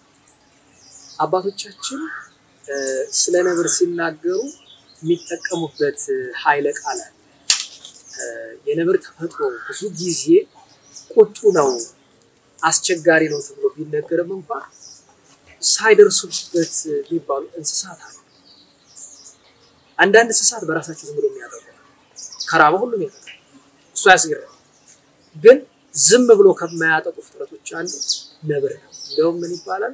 አባቶቻችን ስለ ነብር ሲናገሩ የሚጠቀሙበት ኃይለ ቃል አለ። የነብር ተፈጥሮ ብዙ ጊዜ ቁጡ ነው፣ አስቸጋሪ ነው ተብሎ ቢነገርም እንኳን ሳይደርሱበት የሚባሉ እንስሳት አሉ። አንዳንድ እንስሳት በራሳቸው ዝም ብሎ የሚያጠቁ ከራበ ሁሉም ያጠቃል። እሱ ያስገርም። ግን ዝም ብሎ ከማያጠቁ ፍጥረቶች አንዱ ነብር ነው። እንዲያውም ምን ይባላል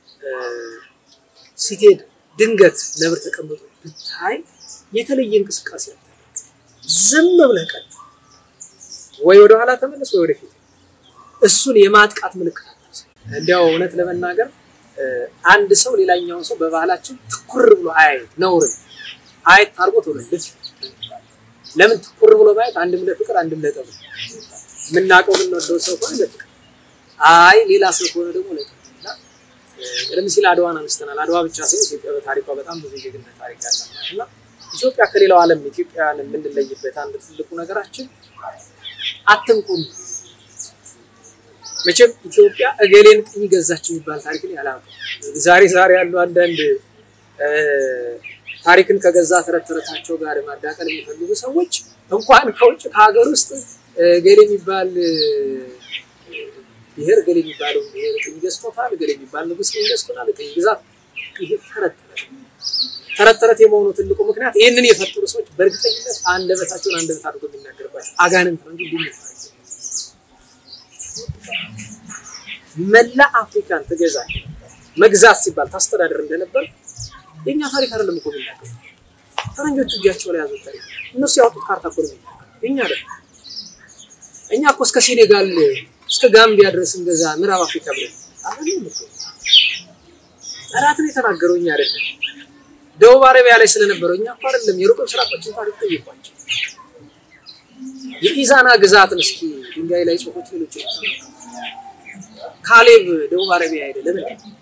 ሲትሄድ ድንገት ነብር ተቀምጦ ብታይ የተለየ እንቅስቃሴ ያለ ዝም ብለህ ቀጥ ወይ ወደ ኋላ ተመለስ ወይ ወደፊት። እሱን የማጥቃት ምልክት እንዲያው እውነት ለመናገር አንድ ሰው ሌላኛውን ሰው በባህላችን ትኩር ብሎ አያይ ነውር አየት አድርጎ ተወለደች። ለምን ትኩር ብሎ ማየት? አንድም ለፍቅር አንድም ለጠብ የምናውቀው የምንወደው ሰው ከሆነ ለፍቅር፣ አይ ሌላ ሰው ከሆነ ደግሞ ለጠብ እና ቀደም ሲል አድዋን አንስተናል። አድዋ ብቻ ሳይሆን ኢትዮጵያ በታሪኳ በጣም ብዙ የጀግንነት ታሪክ ያላት ናት እና ኢትዮጵያ ከሌላው ዓለም ኢትዮጵያውያን የምንለይበት አንድ ትልቁ ነገራችን አትንቁን። መቼም ኢትዮጵያ እገሌን ቅኝ ገዛች የሚባል ታሪክ ላይ አላውቅም። ዛሬ ዛሬ ያሉ አንዳንድ ታሪክን ከገዛ ተረት ተረታቸው ጋር ማዳቀል የሚፈልጉ ሰዎች እንኳን ከውጭ ከሀገር ውስጥ እገሌ የሚባል ብሔር እገሌ የሚባለው ብሔር ቅኝ ገዝቶታል፣ እገሌ የሚባል ንጉሥ ቅኝ ገዝቶታል፣ ቅኝ ግዛት ይሄ ተረት ተረት ተረት ተረት የመሆኑ ትልቁ ምክንያት ይህንን የፈጠሩ ሰዎች በእርግጠኝነት አንደበታቸውን አንደበት አድርጎ የሚናገርባቸው አጋንንት ነው እንጂ ሊሚ መላ አፍሪካን ትገዛ መግዛት ሲባል ታስተዳደር እንደነበር የእኛ ታሪክ አይደለም እኮ የሚናገሩ ፈረንጆቹ እጃቸው ላይ ያዙት ታሪክ እነሱ ያወጡት ካርታ እኮ ነው የሚናገሩ የእኛ አይደለም። እኛ እኮ እስከ ሴኔጋል እስከ ጋምቢያ ድረስ እንገዛ ምዕራብ አፍሪካ ብለን አይደለም እኮ ጠላትን የተናገረው እኛ አይደለም። ደቡብ አረቢያ ላይ ስለነበረው እኛ እኮ አይደለም። የሩቅ ምስራቆችን ታሪክ ጠይቋቸው። የኢዛና ግዛትን እስኪ ድንጋይ ላይ ጽሁፎች ሌሎች ካሌብ ደቡብ አረቢያ አይደለም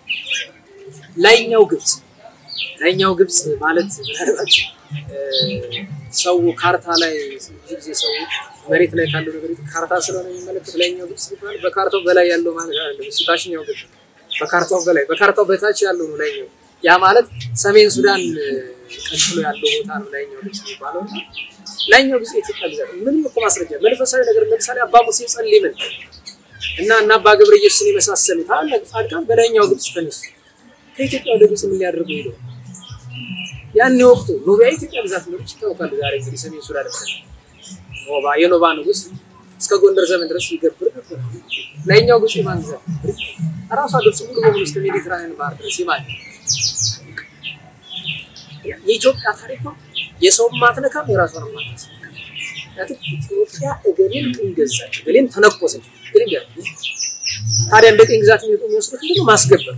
ላይኛው ግብፅ ላይኛው ግብፅ ማለት ምናልባት ሰው ካርታ ላይ ብዙ ጊዜ ሰው መሬት ላይ ካለው ነገር ካርታ ስለሆነ የሚመለከት ላይኛው ግብፅ ሲባል በካርታው በላይ ያለው ማለት አይደለም። እሱ ታችኛው ግብፅ በካርታው በላይ በካርታው በታች ያለው ነው ላይኛው። ያ ማለት ሰሜን ሱዳን ቀጥሎ ያለው ቦታ ነው ላይኛው ግብፅ የሚባለው። ላይኛው ግብፅ የኢትዮጵያ ግዛት ምንም እኮ ማስረጃ መንፈሳዊ ነገር ለምሳሌ አባ ሙሴ ጸሊምን እና እና አባ ገብረ ኢየሱስን የመሳሰሉ ታላቅ ጻድቃን በላይኛው ግብፅ ተነሱ። ከኢትዮጵያ ወደ ግብፅ ምን ሊያደርጉ ሄደው ያን ወቅቱ ኖቢያ የኢትዮጵያ ግዛት እንደሆነች ይታወቃል። ዛሬ እንግዲህ ሰሜን ሱዳን ኖባ የኖባ ንጉስ እስከ ጎንደር ዘመን ድረስ ይገብር ነበር። ላይኛው ግብፅ የማን ግዛት? ራሷ ግብፅ ሙሉ በሙሉ እስከ ሜዲትራኒያን ባህር ድረስ የማን የኢትዮጵያ ታሪክ ነው። የሰውን ማትነካም የራሷን ማትነሳ ኢትዮጵያ እገሌን ቅኝ ገዛች፣ እገሌን ተነኮሰች። ግን ታዲያ እንደ ቅኝ ግዛት የሚወስዱት ምንድነው? ማስገበር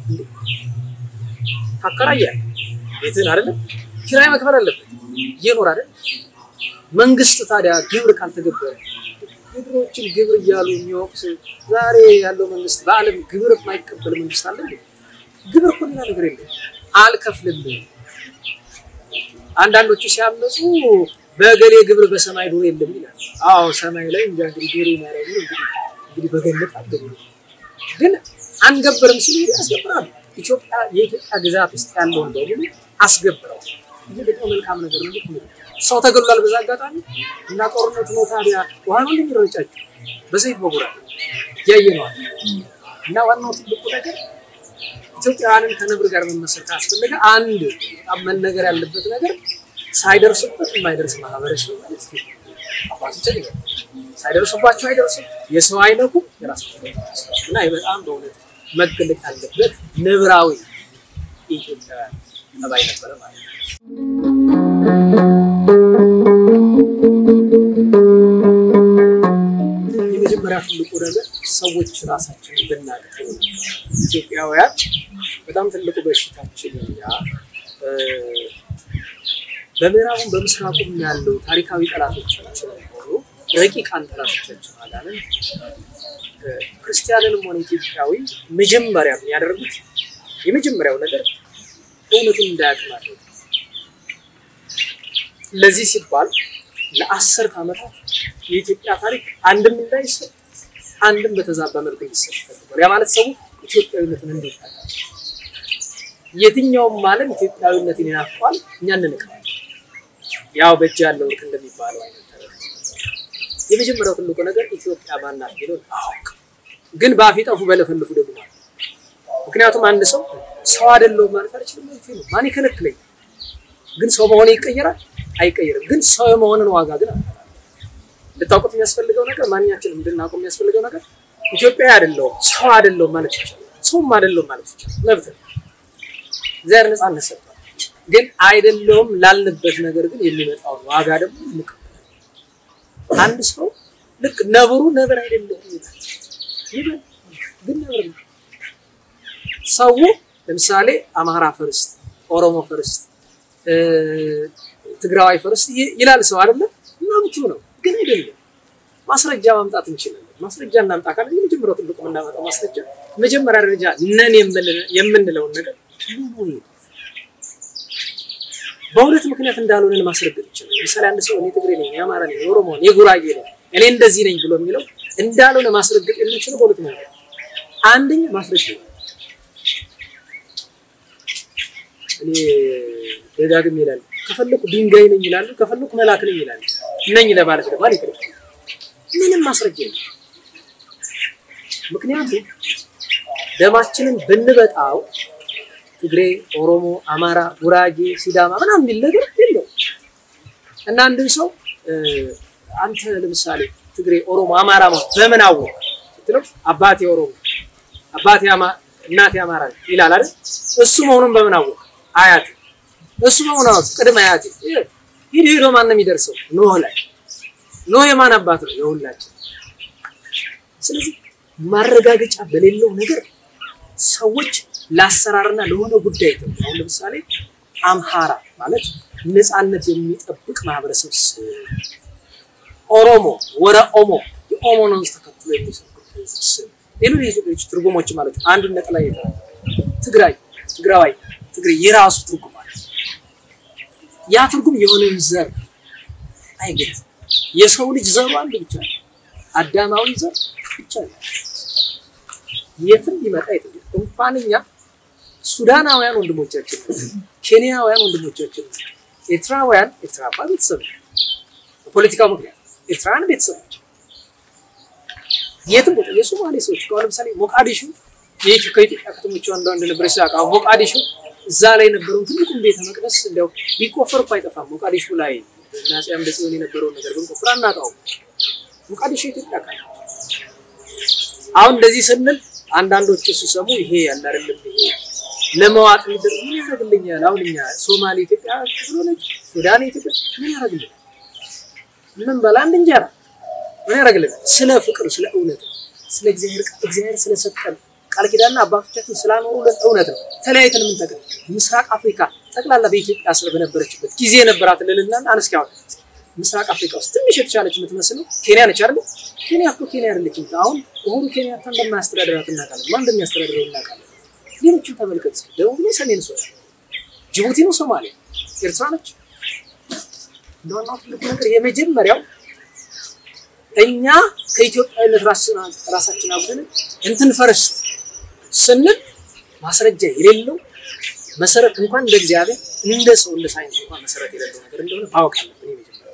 ታከራያለህ ቤትህን አይደለም ኪራይ መክፈል አለበት እየኖር አይደል መንግስት ታዲያ ግብር ካልተገበረ ግብሮችን ግብር እያሉ የሚወቅስ ዛሬ ያለው መንግስት በዓለም ግብር የማይቀበል መንግስት አለ ግብር እኮ ሌላ ነገር የለም አልከፍልም አንዳንዶቹ ሲያመፁ በገሌ ግብር በሰማይ ዶር የለም ይላል አዎ ሰማይ ላይ እንጃ እንግዲህ ዶር የሚያደርጉ እንግዲህ በገነት አገቡ ግን አንገብርም ሲሉ ያስገብራሉ ኢትዮጵያ የኢትዮጵያ ግዛት ውስጥ ያለውን በሙሉ አስገብረው ይህ ደግሞ መልካም ነገር ነው። ሰው ተገሏል በዛ አጋጣሚ እና ጦርነቱ ነው ታዲያ ውሃ ነው እንደሚረጫቸው በሰይፍ በጉራ ያየነዋል። እና ዋናው ትልቁ ነገር ኢትዮጵያውያንን ከነብር ጋር መመሰል ካስፈለገ አንድ በጣም መነገር ያለበት ነገር ሳይደርሱበት የማይደርስ ማህበረሰብ ማለት አባቶችን ሳይደርሱባቸው አይደርሱም፣ የሰው አይነኩም፣ የራሳቸው እና በጣም በእውነት መገለጥ ያለበት ነብራዊ የኢትዮጵያውያን ጠባይ ነበረ ማለት ነው። የመጀመሪያ ትልቁ ነገር ሰዎች ራሳቸውን ብናቀው ኢትዮጵያውያን በጣም ትልቁ በሽታችን እኛ በምዕራቡም በምስራቁም ያለው ታሪካዊ ጠላቶቻችን ሆኑ ረቂቃን ጠላቶቻችን አላለን ክርስቲያንንም ሆነ ኢትዮጵያዊ መጀመሪያ የሚያደርጉት የመጀመሪያው ነገር እውነቱን እንዳያውቅ ማድረግ። ለዚህ ሲባል ለአስርት ዓመታት የኢትዮጵያ ታሪክ አንድም እንዳይሰጥ አንድም በተዛባ መልኩ እንዲሰጥ ተደርጓል። ያ ማለት ሰው ኢትዮጵያዊነትን እንዴት ያውቃል? የትኛውም ዓለም ኢትዮጵያዊነትን ይናፍቋል፣ እኛ እንንቀዋለን። ያው በእጅ ያለው ልክ እንደሚባለው አይነት የመጀመሪያው ትልቁ ነገር ኢትዮጵያ ማናት ብሎ አውቅ። ግን በአፍ ጠፉ በለፈልፉ ደግሞ ምክንያቱም አንድ ሰው ሰው አይደለሁም ማለት አልችልም ማለት ነው። ማን ይከለክለኝ? ግን ሰው መሆን ይቀየራል አይቀየርም። ግን ሰው የመሆንን ዋጋ ግን እንድታውቁት የሚያስፈልገው ነገር ማንኛችንም እንድናውቀው የሚያስፈልገው ነገር ኢትዮጵያዊ አይደለሁም ሰው አይደለሁም ማለት ይቻላል። ሰውም አይደለሁም ማለት ይቻላል። መብት ነው። እግዚአብሔር ነፃነት ሰጥቷል። ግን አይደለሁም ላልንበት ነገር ግን የሚመጣውን ዋጋ ደግሞ እንቀበላለን። አንድ ሰው ልክ ነብሩ ነብር አይደለሁም ይላል። ይበል ግን ነብር ነው። ሰው ለምሳሌ አማራ ፈርስት፣ ኦሮሞ ፈርስት፣ ትግራዋይ ፈርስት ይላል ሰው አይደለም። መብቱ ነው፣ ግን አይደለም። ማስረጃ ማምጣት እንችላለን። ማስረጃ እናምጣ ካለ የመጀመሪያው ትልቁ የምናመጣው ማስረጃ መጀመሪያ ደረጃ ነን የምንለውን ነገር በሁለት ምክንያት እንዳልሆነን ማስረገጥ ይችላል። ለምሳሌ አንድ ሰው እኔ ትግሬ ነኝ፣ የአማራ ነኝ፣ የኦሮሞ ነኝ፣ የጉራጌ ነኝ፣ እኔ እንደዚህ ነኝ ብሎ የሚለው እንዳልሆነ ማስረገጥ የምንችለው በሁለት ምክንያት አንደኛ ማስረጃ እኔ ደጋግም ይላል ከፈለኩ ድንጋይ ነኝ ይላሉ፣ ከፈለኩ መልአክ ነኝ ይላሉ። ነኝ ለማለት ደግሞ አይከለክል ምንም ማስረጃ የለም። ምክንያቱም ደማችንን ብንበጣው ትግሬ፣ ኦሮሞ፣ አማራ፣ ጉራጌ፣ ሲዳማ ምናምን የሚል ነገር የለው እና አንድን ሰው አንተ ለምሳሌ ትግሬ፣ ኦሮሞ፣ አማራ በምን አወቅ ስትለው አባቴ ኦሮሞ አባቴ እናቴ አማራ ይላል አይደል? እሱ መሆኑን በምን አወቅ? አያት እሱ በሆነ ቅድመ አያቴ ሂድ ሄዶ ማን ነው የሚደርሰው? ኖህ ላይ ኖህ የማን አባት ነው? የሁላችን። ስለዚህ ማረጋገጫ በሌለው ነገር ሰዎች ለአሰራርና ለሆነ ጉዳይ ተብሎ አሁን ለምሳሌ አምሃራ ማለት ነፃነት የሚጠብቅ ማህበረሰብ ስም፣ ኦሮሞ ወረ ኦሞ የኦሞን ወንዝ ተከትሎ የሚሰብክ ስም፣ ሌሎች ሌሎች ትርጉሞች ማለት ነው። አንድነት ላይ የተ ትግራይ ትግራዋይ ትግሬ የራሱ ትርጉም አለ። ያ ትርጉም የሆነን ዘር አይገት የሰው ልጅ ዘሩ አንድ ብቻ ነው። አዳማዊ ዘር ብቻ ነው። የትም ሊመጣ የትም እንኳን እኛ ሱዳናውያን ወንድሞቻችን፣ ኬንያውያን ወንድሞቻችን፣ ኤርትራውያን ኤርትራ እንኳን ቤተሰብ ነው። በፖለቲካው ምክንያት ኤርትራውያን ቤተሰብ ናቸው። የትም ቦታ የሶማሌ ሰዎች ከአሁን ለምሳሌ ሞቃዲሾ የኢትዮ ከኢትዮጵያ ከተሞች አንዷ እንደነበረች ሲያውቅ አሁን ሞቃዲሾ እዛ ላይ የነበረውን ትልቁን ቤተ መቅደስ እንዲያው ቢቆፈር እኮ አይጠፋም። ሞቃዲሾ ላይ ናጼ አምደ ጽዮን የነበረውን ነገር ብንቆፍር አናጣውም። ሞቃዲሾ ኢትዮጵያ ካለ አሁን እንደዚህ ስንል አንዳንዶቹ ሲሰሙ ይሄ ያለ አይደለም ይሄ ለመዋጥ የሚደረግ ምን ያደርግልኛል? አሁን እኛ ሶማሌ ኢትዮጵያ ስለሆነች ሱዳን ኢትዮጵያ ምን ያደርግልኛል? ምን በላ አንድ እንጀራ ምን ያደርግልናል? ስለ ፍቅር፣ ስለ እውነት፣ ስለ እግዚአብሔር እግዚአብሔር ስለሰጠን ቃል ኪዳንና አባቶቻችን ስላኖሩልን እውነት ነው። ተለያይተን ምን ጠቅም ምስራቅ አፍሪካ ጠቅላላ በኢትዮጵያ ስር በነበረችበት ጊዜ የነበራት ልልና አነስኪ አሁን ምስራቅ አፍሪካ ውስጥ ትንሽ የተሻለች የምትመስለው ኬንያ ነች አይደል? ኬንያ እኮ ኬንያ አይደለችም። አሁን ኡሁሩ ኬንያታ እንደማያስተዳድራት እናውቃለን። ማን እንደሚያስተዳድረው እናውቃለን። ሌሎችን ተመልከት። ደቡብ ነው፣ ሰሜን ሱዳን፣ ጅቡቲ ነው፣ ሶማሊያ፣ ኤርትራ ነች። እንደዋናው ትልቁ ነገር የመጀመሪያው እኛ ከኢትዮጵያዊነት ራሳችን አጉድለን እንትን ፈረስ ስንል ማስረጃ የሌለው መሰረት እንኳን እንደ እግዚአብሔር እንደ ሰው እንደ ሳይንስ እንኳን መሰረት የሌለው ነገር እንደሆነ ማወቅ አለብን። የመጀመሪያው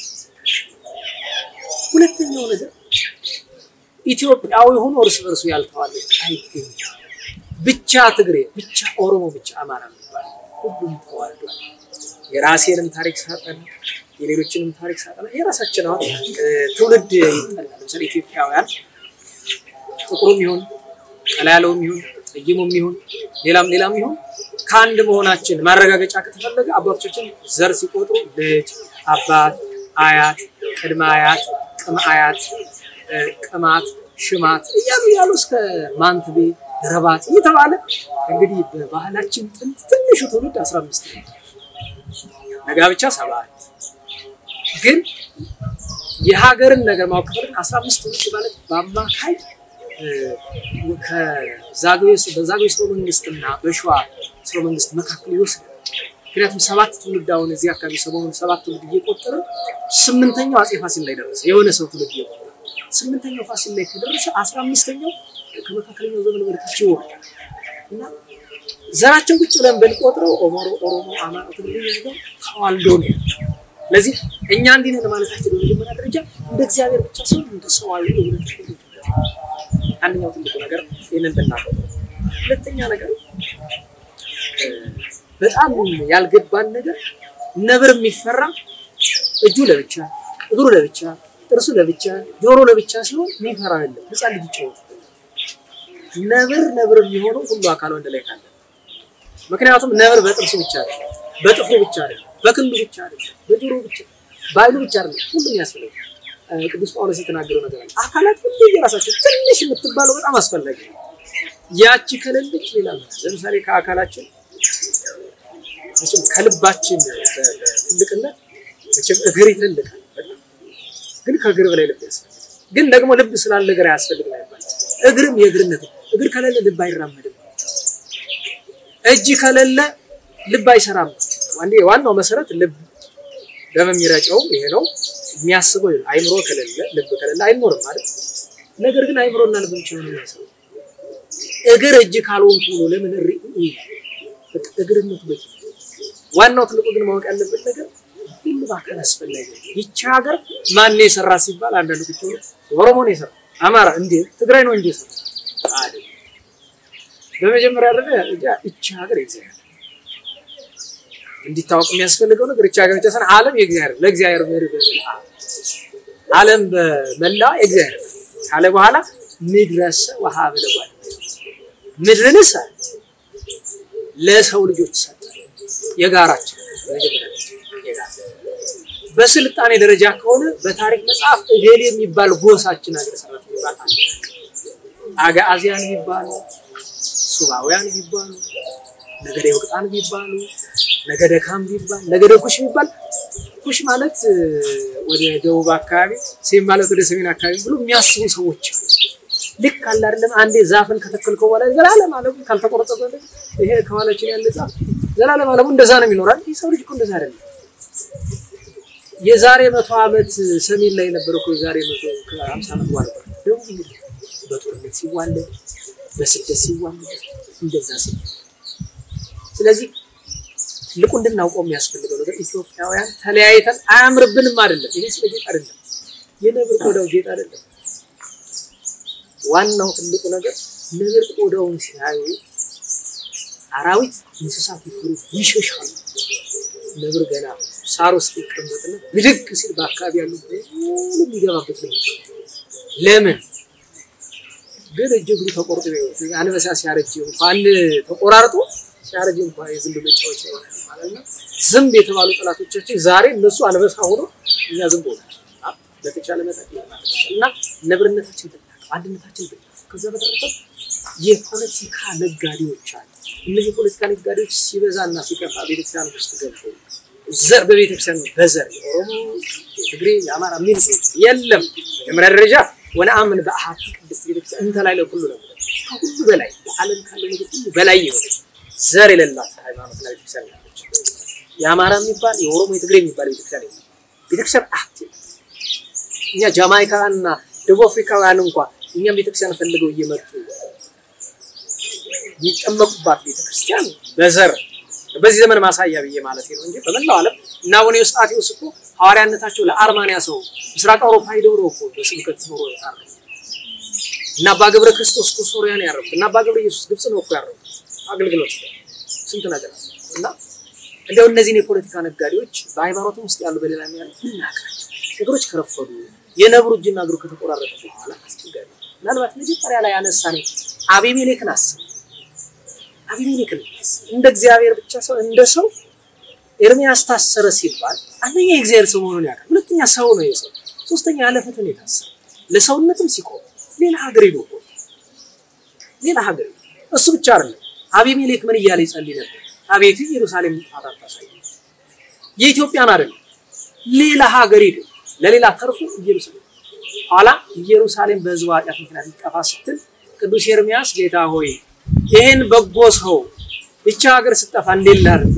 ሁለተኛው ነገር ኢትዮጵያዊ ሆኖ እርስ በርሱ ያልተዋለ አይገኝም። ብቻ ትግሬ፣ ብቻ ኦሮሞ፣ ብቻ አማራ የሚባል ሁሉም ተዋልዷል። የራሴንም ታሪክ ሳጠና የሌሎችንም ታሪክ ሳጠና የራሳችን አሁን ትውልድ ይጠላል። ለምሳሌ ኢትዮጵያውያን ጥቁሩም ይሁን ቀላ ያለውም ይሁን ጠይሙም ይሁን ሌላም ሌላም ይሁን ከአንድ መሆናችን ማረጋገጫ ከተፈለገ አባቶቻችን ዘር ሲቆጥሩ ልጅ፣ አባት፣ አያት፣ ቅድመ አያት፣ ቅም አያት፣ ቅማት፣ ሽማት እያሉ እያሉ እስከ ማንትቤ ረባት እየተባለ እንግዲህ በባህላችን ጥንት ትንሹ ትውልድ አስራ አምስት ነው። ለጋብቻ ሰባት ግን የሀገርን ነገር ማወቅ ከፈለግን አስራ አምስት ትውልድ ማለት በአማካይ በዛግዌ ስርወ መንግስትና በሸዋ ስርወ መንግስት መካከል ይወስዳል። ምክንያቱም ሰባት ትውልድ አሁን እዚህ አካባቢ ሰሞኑን ሰባት ትውልድ እየቆጠረ ስምንተኛው አፄ ፋሲል ላይ ደረሰ። የሆነ ሰው ትውልድ እየቆጠረ ስምንተኛው ፋሲል ላይ ከደረሰ አስራ አምስተኛው ከመካከለኛው ዘመን ወደታች ይወርዳል እና ዘራችን ቁጭ ብለን ብንቆጥረው ኦሞሮ፣ ኦሮሞ፣ አማራ ትግሬ ነገር ተዋልዶ ነው። ስለዚህ እኛ እንዲህ ነን ማለታችን በመጀመሪያ ደረጃ እንደ እግዚአብሔር ብቻ ሰው እንደ ሰዋዊ እውነት አንደኛው ትልቁ ነገር ይህንን ብናቀው፣ ሁለተኛ ነገር በጣም ያልገባን ነገር ነብር የሚፈራ እጁ ለብቻ እግሩ ለብቻ ጥርሱ ለብቻ ጆሮ ለብቻ ሲሆን የሚፈራ አይደለም። ህፃን ልጅ ይጫወት ነብር ነብር የሚሆነው ሁሉ አካል ወንድ ላይ ካለ ምክንያቱም ነብር በጥርሱ ብቻ አይደለም፣ በጥፍሩ ብቻ አይደለም፣ በክንዱ ብቻ አይደለም፣ በጆሮ ብቻ በአይኑ ብቻ አይደለም፣ ሁሉም ያስፈልጋል። ቅዱስ ጳውሎስ የተናገረው ነገር አለ። አካላት ሁሉ የራሳቸው ትንሽ የምትባለው በጣም አስፈላጊ ነው። ያቺ ከሌለች ሌላ ለምሳሌ ከአካላችን መቼም ከልባችን ትልቅነት መቼም እግር ይተልቃል፣ ግን ከእግር በላይ ልብ ያስፈልጋል። ግን ደግሞ ልብ ስላለ እግር አያስፈልግም አይባልም። እግርም የእግርነት እግር ከሌለ ልብ አይራመድም። እጅ ከሌለ ልብ አይሰራም። አንዴ ዋናው መሰረት ልብ ደም የሚረጨው ይሄ ነው። የሚያስበው አይምሮ ከሌለ ልብ ከሌለ አይኖርም ማለት። ነገር ግን አይምሮና ልብ ብቻ ነው የሚያስበው። እግር እጅ ካልሆንኩ ነው ለምን እሪ በቃ እግርነት በቂ። ዋናው ትልቁ ግን ማወቅ ያለበት ነገር ሁሉ በአካል አስፈላጊ ነው። ይቺ ሀገር ማን ነው የሰራ ሲባል አንዳንዱ ቁጭ ብሎ ኦሮሞ ነው የሰራ አማራ እንዴ ትግራይ ነው እንጂ የሰራ አይደል። በመጀመሪያ ደረጃ ይቺ ሀገር የእግዚአብሔር እንዲታወቅ የሚያስፈልገው ነገር ይቺ ሀገር ብቻ ሳይሆን ዓለም የእግዚአብሔር ለእግዚአብሔር ምድር ዓለም በመላ የእግዚአብሔር ካለ በኋላ ምድረሰ ወሀበ ለጓል ምድርንስ ለሰው ልጆች ሰጠ የጋራችን በስልጣኔ ደረጃ ከሆነ በታሪክ መጽሐፍ እገሌ የሚባል ጎሳችን ሀገረ ስብከት የሚባል አለ። አጋዚያን ቢባሉ፣ ሱባውያን ቢባሉ፣ ነገደ ወቅጣን ቢባሉ፣ ነገደ ካም ቢባል፣ ነገደ ኩሽ ቢባል ኩሽ ማለት ወደ ደቡብ አካባቢ፣ ሴም ማለት ወደ ሰሜን አካባቢ ብሎ የሚያስቡ ሰዎች አሉ። ልክ አለ አይደለም። አንዴ ዛፍን ከተከልከው በኋላ ዘላለም አለሙ ካልተቆረጠ ይሄ ከኋላችን ያለ ዛፍ ዘላለም አለሙ እንደዛ ነው የሚኖራል። ይህ ሰው ልጅ እኮ እንደዛ አይደለም። የዛሬ መቶ ዓመት ሰሜን ላይ የነበረ እኮ የዛሬ መቶ ከሀምሳ ዓመት በኋላ ደቡብ እንግዲህ በጦርነት ሲዋለድ በስደት ሲዋለድ እንደዛ ሲ ስለዚህ ትልቁ እንድናውቀው የሚያስፈልገው ነገር ኢትዮጵያውያን ተለያይተን አያምርብንም አይደለም። ይሄ ስለ ጌጥ አይደለም። የነብር ቆዳው ጌጥ አይደለም። ዋናው ትልቁ ነገር ነብር ቆዳውን ሲያዩ አራዊት፣ እንስሳት ይፈሩ ይሸሻሉ። ነብር ገና ሳር ውስጥ ይቀመጥና ብድግ ሲል በአካባቢ ያሉ ሁሉ የሚገባበት ነው። ለምን ግን እጅ እግሩ ተቆርጦ አንበሳ ሲያረጅ እንኳን ተቆራርጦ ሲያረጅ እንኳን የዝንብ መጫወቻ ይሆናል ማለት ነው። ዝንብ የተባሉ ጠላቶቻችን ዛሬ እነሱ አንበሳ ሆኖ እኛ ዝንብ ሆነ በተቻለ መጠን እና ነብርነታችን አንድነታችን ብናል። ከዛ በተረፈ የፖለቲካ ነጋዴዎች አሉ። እነዚህ የፖለቲካ ነጋዴዎች ሲበዛና ሲከፋ ቤተክርስቲያን ውስጥ ገብተው ዘር በቤተክርስቲያን በዘር የኦሮሞ፣ የትግሬ፣ የአማራ የሚል ሰዎች የለም። መጀመሪያ ደረጃ ወነአምን በአሐቲ ቅድስት ቤተክርስቲያን እንተ ላይ ለኩሉ ነው። ከሁሉ በላይ በዓለም ካለው ነገር ሁሉ በላይ የሆነች ዘር የሌላት ሃይማኖትና ቤተክርስቲያን ያለች የአማራ የሚባል የኦሮሞ፣ የትግሬ የሚባል ቤተክርስቲያን የለም። ቤተክርስቲያን አክት እኛ ጃማይካና ደቡብ አፍሪካውያን እንኳን እኛም ቤተክርስቲያን ፈልገው እየመጡ የሚጠመቁባት ቤተክርስቲያን በዘር በዚህ ዘመን ማሳያ ብዬ ማለት ነው እንጂ በመላው ዓለም እና አቡነ ዮስጣቴዎስ እኮ ሐዋርያነታቸው ለአርማንያ ሰው ምስራቅ አውሮፓ ሄደው ነው እኮ በስብከት ኖሮ ያረፉት። እና አባ ገብረ ክርስቶስ እኮ ሶርያ ነው ያረፉት። እና አባ ገብረ ኢየሱስ ግብጽ ነው እኮ ያረፉት። አገልግሎት ስንት ነገር አለ። እና እንደው እነዚህን የፖለቲካ ነጋዴዎች በሃይማኖትም ውስጥ ያሉ በሌላ ያሉ እናቃቸው ነገሮች ከረፈዱ የነብሩ እጅና እግሩ ከተቆራረጠ በኋላ አስቸጋሪ ምናልባት መጀመሪያ ላይ ያነሳኔ አቤሜሌክን አስብ። አቤሜሌክን እንደ እግዚአብሔር ብቻ ሰው እንደ ሰው ኤርሚያስ ታሰረ ሲባል አንደኛ የእግዚአብሔር ሰው መሆኑን ያውቃል። ሁለተኛ ሰው ነው የሰው ሶስተኛ ያለ ፍትህ ነው የታሰረ ለሰውነትም ሲቆም ሌላ ሀገር ሄዶ ሌላ ሀገር እሱ ብቻ አይደለም። አቤሜሌክ ምን እያለ ይጸልይ ነበር? አቤቱ ኢየሩሳሌም ጥፋት አታሳይ። የኢትዮጵያን አይደለም ሌላ ሀገር ሄዶ ለሌላ ተርፎ ኢየሩሳሌም ኋላ ኢየሩሳሌም በሕዝቡ ኃጢአት ምክንያት ይጠፋ ስትል ቅዱስ ኤርሚያስ ጌታ ሆይ ይህን በጎ ሰው ብቻ ሀገር ስጠፋ እንዴት ላድርግ?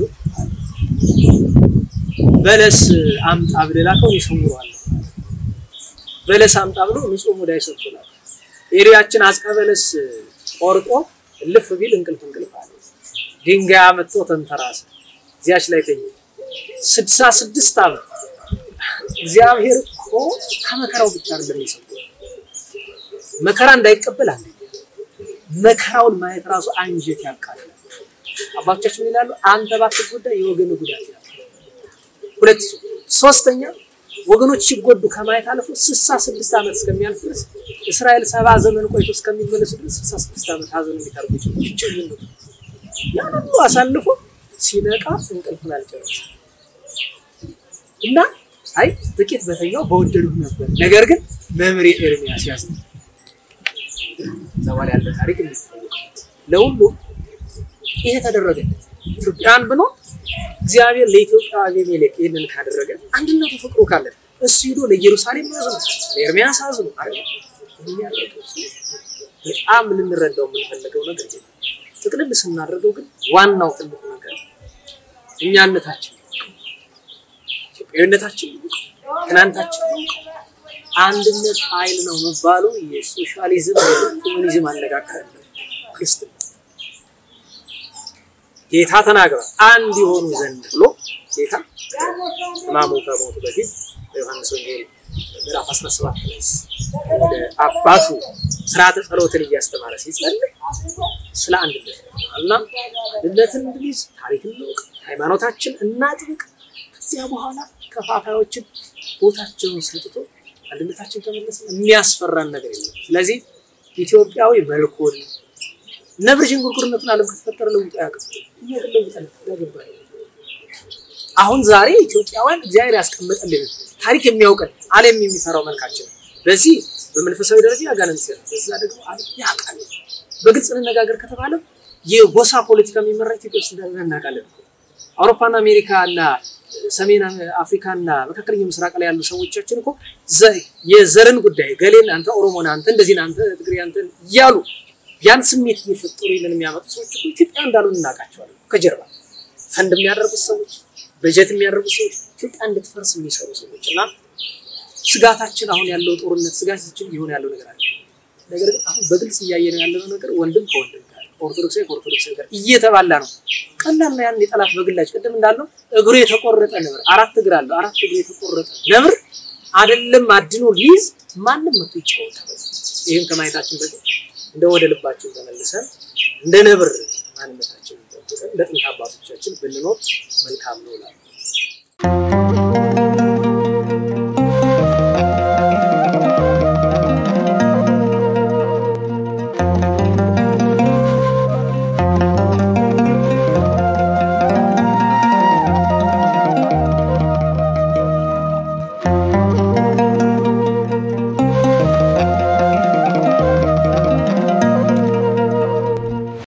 በለስ አምጣ ብለህ ላከው ይሰውረዋል። በለስ አምጣ ብሎ ንጹህ ሙዳይ ሰጥቶላል። ኤሪያችን አጽቀ በለስ ቆርጦ እልፍ ቢል እንቅልፍ እንቅልፍ አለ። ድንጋይ አመጥቶ ተንተራሰ፣ እዚያች ላይ ተኛ። ስድሳ ስድስት ዓመት እግዚአብሔር እኮ ከመከራው ብቻ አይደለም የሰጠው መከራ እንዳይቀበል አለ። መከራውን ማየት ራሱ አንጀት ያቃጥላል። አባቶቻችን ምን ይላሉ? አንተ ባትጎዳ የወገን ጉዳት ይላል። ሁለት ሶስተኛ ወገኖች ሲጎዱ ከማየት አልፎ ስልሳ ስድስት ዓመት እስከሚያልፍ ድረስ እስራኤል ሰባ ዘመን ቆይቶ እስከሚመለሱ ድረስ ስልሳ ስድስት ዓመት ሀዘን የሚታርጉ ይችላል። ያን ሁሉ አሳልፎ ሲነቃ እንቅልፉን አልጨረሰም እና አይ ጥቂት በተኛው በወደዱ ነበር። ነገር ግን መምሬ ኤርሚያስ ያዝ ዘዋል ያለ ታሪክ የሚታወቅ ለሁሉ ይሄ ተደረገለት። ኢትዮጵያን ብሎ እግዚአብሔር ለኢትዮጵያ አቤሜሌክ ይህንን ካደረገ አንድነቱ ፍቅሩ ካለ እሱ ሂዶ ለኢየሩሳሌም አዝኖ ለኤርሚያስ አዝኖ አይደል በጣም ልንረዳው የምንፈልገው ነገር ይሄ ጥቅልል ስናደርገው ግን ዋናው ትልቁ ነገር እኛነታችን ኢትዮጵያዊነታችን ትናንታችን አንድነት ኃይል ነው መባሉ የሶሻሊዝም ኮሙኒዝም አነጋገር ክርስትና ጌታ ተናግሯል። አንድ የሆኑ ዘንድ ብሎ ጌታ ሕማሙ ከሞቱ በፊት በዮሐንስ ወንጌል ምዕራፍ 17 ላይ ወደ አባቱ ስርዓተ ጸሎትን እያስተማረ ሲጸልይ ስለ አንድነት እና አንድነትን እንድንይዝ ታሪክን እንወቅ፣ ሃይማኖታችን እናጥብቅ። ከዚያ በኋላ ከፋፋዮችን ቦታቸውን ሰጥቶ አንድነታችን ተመለሰ። የሚያስፈራን ነገር የለም። ስለዚህ ኢትዮጵያዊ መልኩን ነብር ዥንጉርጉርነቱን ዓለም ከተፈጠረ ለውጥ አያውቅም። እኛ ግን ለውጠን ያገባል። አሁን ዛሬ ኢትዮጵያውያን እግዚአብሔር ያስቀመጠልን ታሪክ የሚያውቀን ዓለም የሚፈራው መልካችን በዚህ በመንፈሳዊ ደረጃ ያጋነን ሲሆን በዛ ደግሞ ዓለም ያውቃል። በግልጽ እንነጋገር ከተባለ የጎሳ ፖለቲካ የሚመራ ኢትዮጵያ ውስጥ እንዳለ እናውቃለን። አውሮፓና አሜሪካ እና ሰሜን አፍሪካ እና መካከለኛው ምስራቅ ላይ ያሉ ሰዎቻችን እኮ የዘርን ጉዳይ ገሌን አንተ ኦሮሞ ነህ፣ አንተ እንደዚህ ነህ፣ አንተ ትግሬ፣ አንተ እያሉ ያን ስሜት እየፈጠሩ ይልን የሚያመጡ ሰዎች እኮ ኢትዮጵያ እንዳሉ እናውቃቸዋለን። ከጀርባ ፈንድ የሚያደርጉት ሰዎች፣ በጀት የሚያደርጉት ሰዎች፣ ኢትዮጵያ እንድትፈርስ የሚሰሩ ሰዎች እና ስጋታችን አሁን ያለው ጦርነት ስጋታችን እየሆነ ያለው ነገር አለ። ነገር ግን አሁን በግልጽ እያየነው ያለው ነገር ወንድም ከወንድም ጋር ኦርቶዶክሳዊ ከኦርቶዶክሳዊ ጋር እየተባላ ነው። ቀላል ነው። ያን የጠላት በግላጭ ቅድም እንዳለው እግሩ የተቆረጠ ነብር አራት እግር አለው። አራት እግሩ የተቆረጠ ነብር አይደለም አድኖ ሊይዝ ማንም መቶ ይጫወታል። ይህን ከማየታችን በፊት እንደ ወደ ልባችን ተመልሰን እንደ ነብር ማንነታችን ጠብቀን እንደ ጥንት አባቶቻችን ብንኖር መልካም ነው እላለሁ።